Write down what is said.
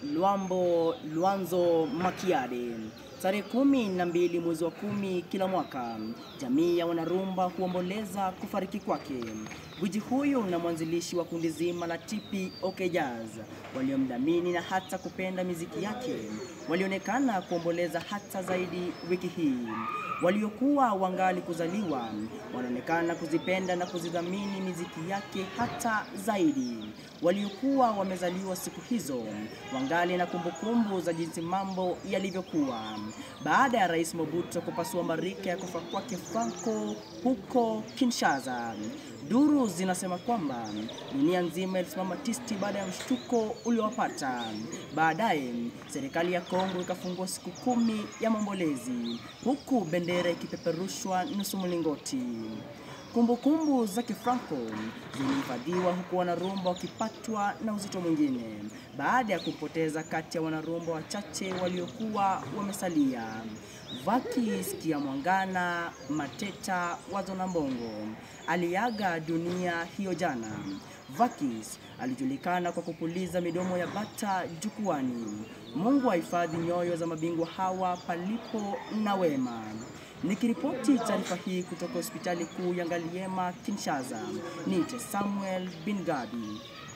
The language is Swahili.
Luambo Luanzo Makiadi. Tarehe kumi na mbili mwezi wa kumi kila mwaka, jamii ya wanarumba huomboleza kufariki kwake. Gwiji huyu na mwanzilishi wa kundi zima la TP OK Jazz waliomdhamini na hata kupenda miziki yake walionekana kuomboleza hata zaidi wiki hii. Waliokuwa wangali kuzaliwa wanaonekana kuzipenda na kuzidhamini miziki yake hata zaidi. Waliokuwa wamezaliwa siku hizo wangali na kumbukumbu za jinsi mambo yalivyokuwa baada ya Rais Mobutu kupasua marika ya kufa kwake Franco huko Kinshasa. Duru zinasema kwamba dunia nzima ilisimama tisti baada ya mshtuko uliowapata. Baadaye serikali ya Kongo ikafungua siku kumi ya maombolezi huku bendera ikipeperushwa nusu mlingoti. Kumbukumbu za Kifranco zilihifadhiwa huku wanarumba wakipatwa na uzito mwingine baada ya kupoteza kati ya wanarumba wachache waliokuwa wamesalia. Vakis Kiamwangana Mateta Wazo na Mbongo aliaga dunia hiyo jana. Vakis alijulikana kwa kupuliza midomo ya bata jukwani. Mungu ahifadhi nyoyo za mabingwa hawa palipo na wema. Nikiripoti taarifa hii kutoka hospitali kuu ya Ngaliema Kinshasa, niite Samuel Bin Gabi.